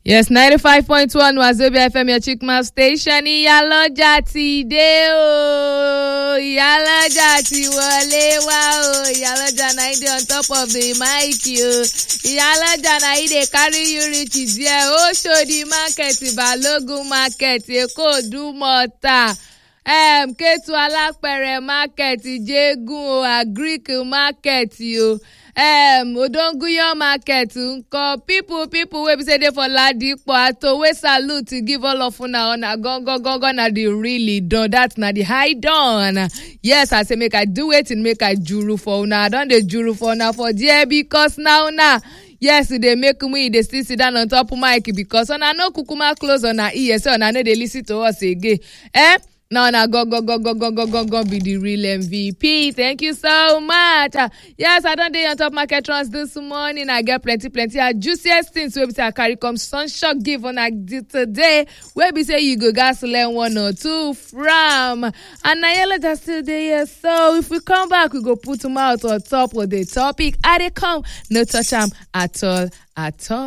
yes ninety five point one wazobia fm your chikma station ìyálọ́jà ti dé o ìyálọ́jà ti wọlé wá o ìyálọ́jà na dey on top of the mic o ìyálọ́jà na e dey carry you reach there ó ṣòdì market balógun market èkó dùmọ̀ta um, kétu alápẹ̀rẹ̀ market jégún o agric market o um, odonguyan market nkọ people people wey be say dey for ladipo ato wey salute give all of una una gangan gangan na the really done that na the high done yes i say make i do wetin make i juru for una i don dey juru for una for there because na una yes e dey make me dey still sit down on top mic because una no kukuma close una ear say una no dey lis ten to us again eh na una go go go go go go go go be the real mvp thank you so much Ah, yes i don dey on top market runs this morning i get plenty plenty ah juiciest things wey be say i carry come sunshot give una di- today wey be say you go gats learn one or two from and na yellow still dey here so if we come back we go put mouth on top of the topic i dey come no touch am at all at all.